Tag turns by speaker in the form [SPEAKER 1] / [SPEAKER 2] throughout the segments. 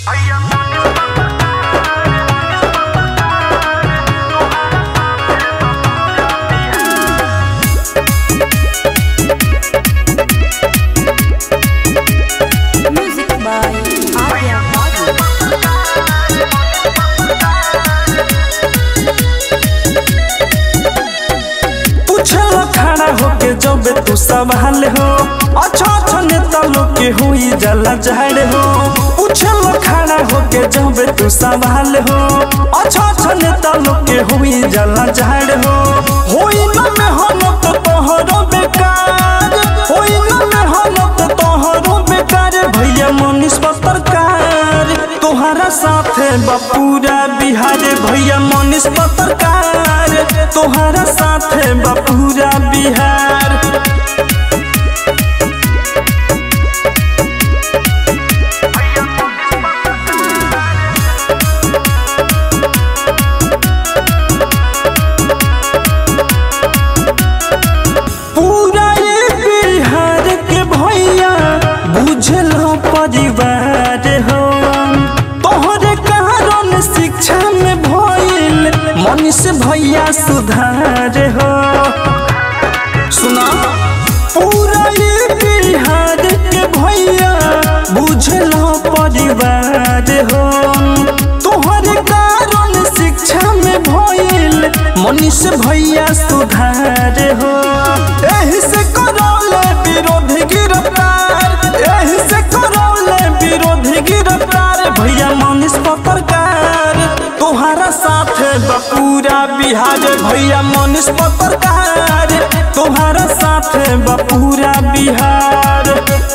[SPEAKER 1] Music by Arya Badu.
[SPEAKER 2] पूछल खड़ा होके जब तू सवाल हो अच्छा अच्छा नेता लोग के हुई जला झाड़ हो पूछल खड़ा होके जब तू सवाल हो अच्छा अच्छा नेता लोग के हुई जला झाड़ हो होई न मेहनत तोहरो बेकार होई न मेहनत तोहरो बेकार भैया मनीष पत्रकार तोहरा साथे बपूरा बिहार भैया मनीष पत्रकार तोहरा साथे बपूरा बिहार पूरा ये बिहार के भैया बुझल परिवार हो तोहरे कारण शिक्षा में भइल मनीष भैया सुधार हो सुना पूरा ये बिहार के भैया बुझल परिवार हो तोहरे कारण शिक्षा में भइल मनीष भैया सुधार हो एही से करौले विरोधी गिरफ्तार एही से करौले विरोधी गिरफ्तार भैया मनीष पत्रकार तोहरा साथे बपूरा बिहार भैया मनीष पत्रकार तोहरा साथे बपूरा Bihar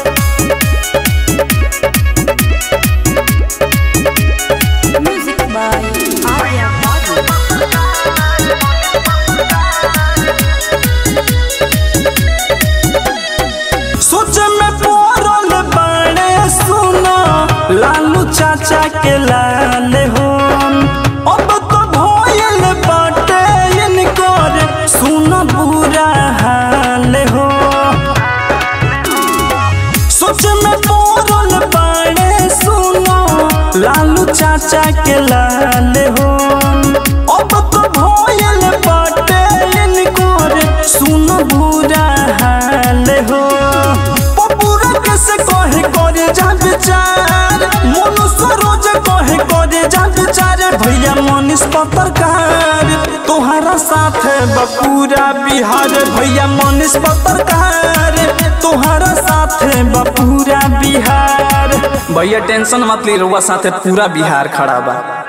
[SPEAKER 1] Music by Arya Badu.
[SPEAKER 2] सोच में पड़ल बाड़े सुना लालू चाचा के लाल हो अब तो भइल बाटे इनकर सुन बुरा हाल हो सोच में पड़ल बाड़े सुनो लालू चाचा के लाल हो अब तो भइल बाटे इनकर सुन बुरा हाल हो पपुरा कैसे कहे करे जा विचार मनुष्य रोज कहे करे जा विचार भैया मनीष पत्रकार तोहरा साथे बपूरा बिहार भैया मनीष पत्रकार तोहरा साथे बपूरा बिहार
[SPEAKER 3] भैया टेंशन मत ली रउआ साथे पूरा बिहार खड़ा बा